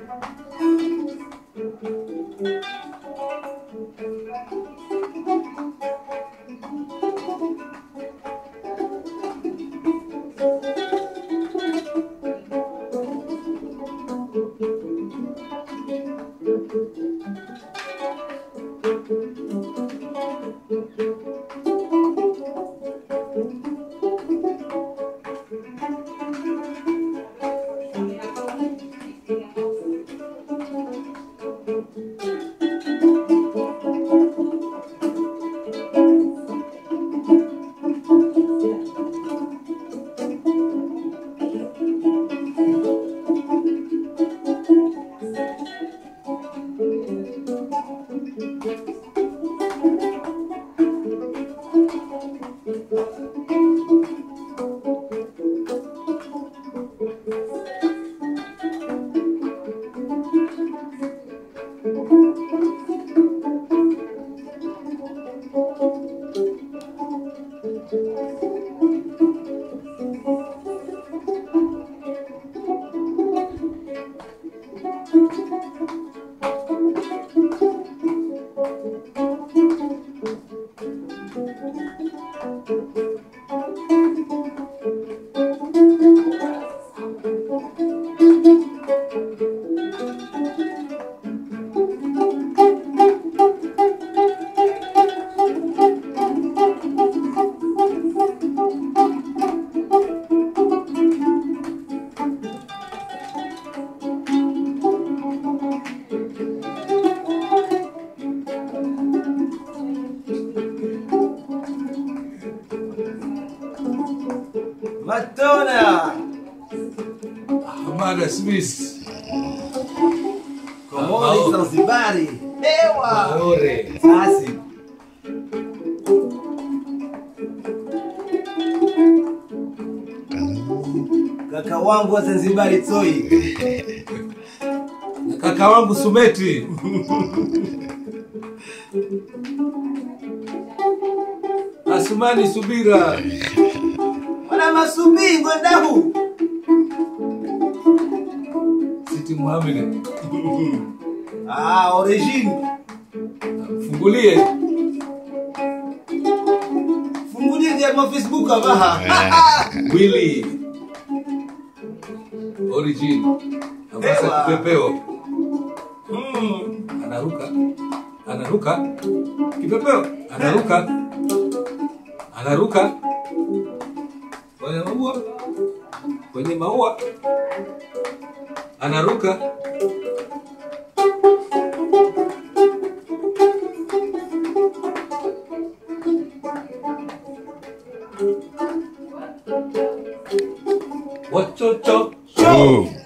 Matona! Hamada Smith. Komori Zanzibari. Ewa! Maore. Sasi. Kaka wangu wa Zanzibari Toi. Na kaka wangu Sumeti. Asumani Subira. Mwana masubingo ndahu. Siti Muhammad. Ah, origine. Fungulie. Fungulie vya ma Facebook abaha. Willy. Origin. Amasa Ewa. kipepeo. Mm. Anaruka. Anaruka. Kipepeo. Anaruka. Anaruka. Kwenye maua. Kwenye maua. Anaruka. Wachocho. Oh.